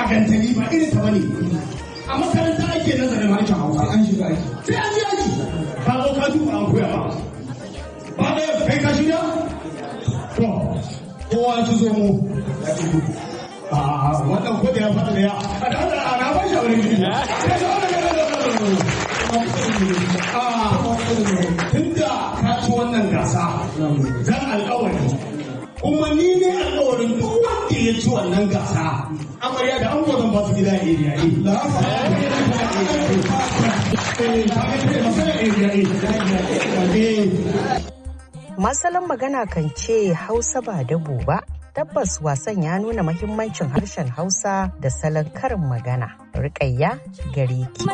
gantali ba irin ta bane a makaranta ake nazarin harshen hausa an shiga aiki sai an je aiki ka zo ka duba an koya ba ba da kai ka shirya to kowa su zo mu ya ce gudu a wannan ko da ya faɗa da ya a da Allah na ba shi a wurin gidi tunda ka ci wannan gasa zan alƙawari kuma ni ne alƙawarin duk wanda ya ci wannan gasa amarya da an gwazon ba su gida a area A. Masalan magana kan ce Hausa ba dabo ba. Tabbas wasan ya nuna mahimmancin harshen Hausa da salon karin magana. Rikayya gare ki.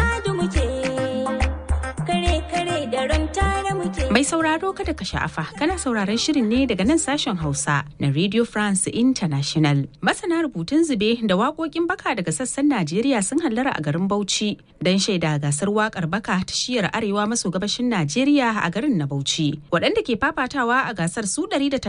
Mai sauraro kada ka sha'afa kana sauraron shirin ne daga nan sashen Hausa na Radio France International. Masana rubutun zube da waƙoƙin baka daga sassan Najeriya sun hallara a garin Bauchi don shaida gasar waƙar baka ta shiyar arewa maso gabashin Najeriya a garin na Bauchi. Waɗanda ke fafatawa a gasar su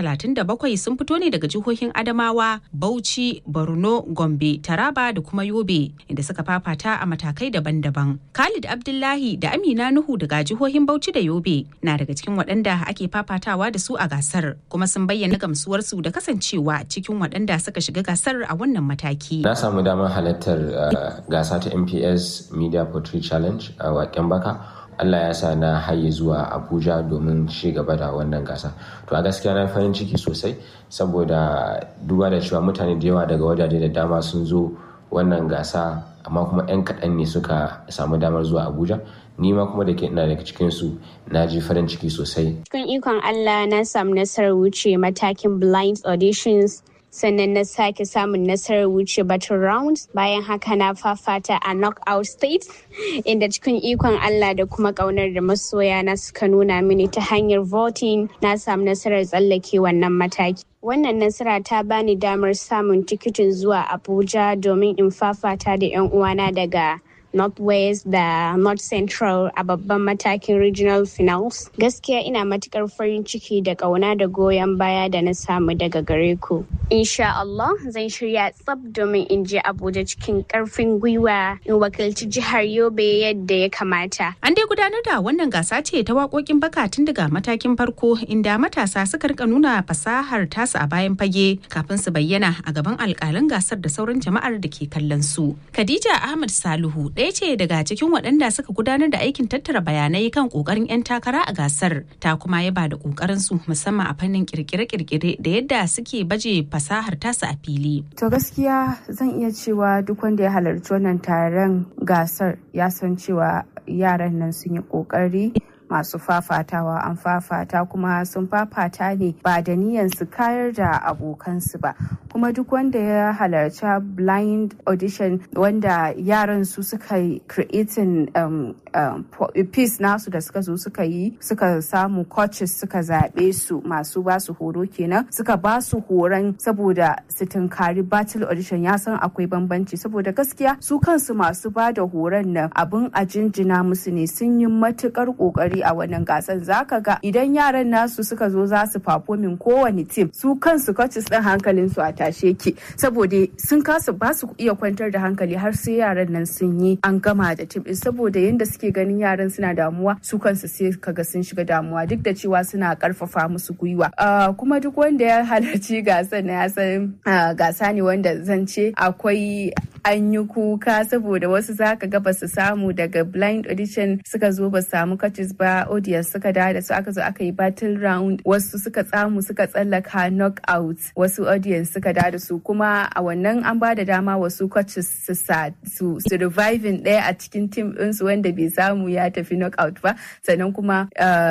137 sun fito ne daga jihohin Adamawa, Bauchi, Borno, Gombe, Taraba da kuma Yobe inda suka fafata a matakai daban-daban. Khalid Abdullahi da Amina Nuhu daga jihohin Bauchi da Yobe na daga cikin waɗanda ake fafatawa da su a gasar kuma sun bayyana gamsuwarsu da kasancewa cikin waɗanda suka shiga gasar a wannan mataki. Na samu damar halartar gasa ta MPS Media Poetry Challenge a waƙen baka. Allah ya sa na haye zuwa Abuja domin ci gaba da wannan gasa. To a gaskiya na farin ciki sosai saboda duba da cewa mutane da yawa daga wajaje da dama sun zo wannan gasa amma kuma 'yan kaɗan ne suka samu damar zuwa Abuja. ni ma kuma da ke ina daga cikinsu na ji farin ciki sosai. Cikin ikon Allah na samu nasarar wuce matakin blind auditions sannan na sake samun nasarar wuce battle rounds bayan haka na fafata a knockout state inda cikin ikon Allah da kuma kaunar da masoya na suka nuna mini ta hanyar voting na samu nasarar tsallake wannan mataki. Wannan nasara ta bani damar samun tikitin zuwa Abuja domin in fafata da 'yan uwana daga northwest da north central a babban matakin regional finals gaskiya ina matukar farin ciki da kauna da goyon baya da na samu daga gare ku insha Allah zan shirya tsab domin in je abuja cikin karfin gwiwa in wakilci jihar yobe yadda ya kamata an dai gudanar da wannan gasa ce ta waƙoƙin baka tun daga matakin farko inda matasa suka rika nuna fasahar tasu a bayan fage kafin su bayyana a gaban alƙalan gasar da sauran jama'ar da ke kallon su khadija ahmad saluhu ɗaya ce daga cikin waɗanda suka gudanar da aikin tattara bayanai kan ƙoƙarin 'yan takara a gasar ta kuma yaba da ƙoƙarin su musamman a fannin kirkire-kirkire da yadda suke baje fasahar tasu a fili. To gaskiya zan iya cewa duk wanda ya halarci wannan taron gasar ya san cewa yaran nan sun yi ƙoƙari masu fafatawa an fafata kuma sun fafata ne ba da niyan su kayar da abokansu ba kuma duk wanda ya halarci blind audition wanda yaran su suka yi creating um, um, piece nasu da suka zo suka yi suka samu coaches suka zaɓe su masu ba su horo kenan suka ba su horon saboda su tunkari battle audition ya san akwai bambanci saboda gaskiya su kansu masu ba da horon nan abin a jinjina musu ne sun yi matukar kokari a wannan gasar zaka ga idan yaran nasu suka zo za su performing kowane team su kansu coaches din hankalin su a tashe ki saboda sun kasa ba su iya kwantar da hankali har sai yaran nan sun yi an gama da team din saboda yanda suke ganin yaran suna damuwa su kansu sai kaga sun shiga damuwa duk da cewa suna karfafa musu gwiwa kuma duk wanda ya halarci gasar na ya san gasa ne wanda zan ce akwai an yi kuka saboda wasu zaka ga ba su samu daga blind audition suka zo ba samu coaches ba audience suka da da su aka zo aka yi battle round wasu suka tsamu suka tsallaka knockout wasu audience suka da da su kuma a wannan an ba da dama wasu coaches su su su reviving ɗaya a cikin team ɗinsu wanda bai samu ya tafi knockout ba sannan kuma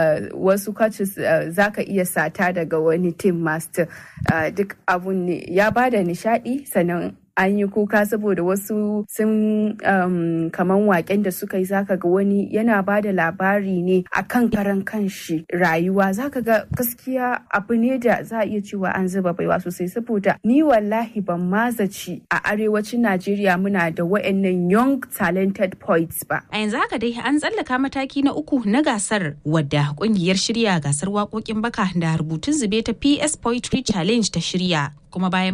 wasu coaches zaka iya sata daga wani team master duk abun ne ya ba da nishadi sannan an yi kuka saboda wasu sun um, kaman waken da suka yi zaka ga wani yana ba da labari ne a kan karan kanshi rayuwa zaka ga gaskiya abu ne da za a iya cewa an zuba baiwa sosai saboda ni wallahi ban mazaci a arewacin najeriya muna da wa'annan young talented poets ba a yanzu haka dai an tsallaka mataki na uku na gasar wadda kungiyar shirya gasar waƙoƙin baka da rubutun zube ta ps poetry challenge ta shirya kuma bayan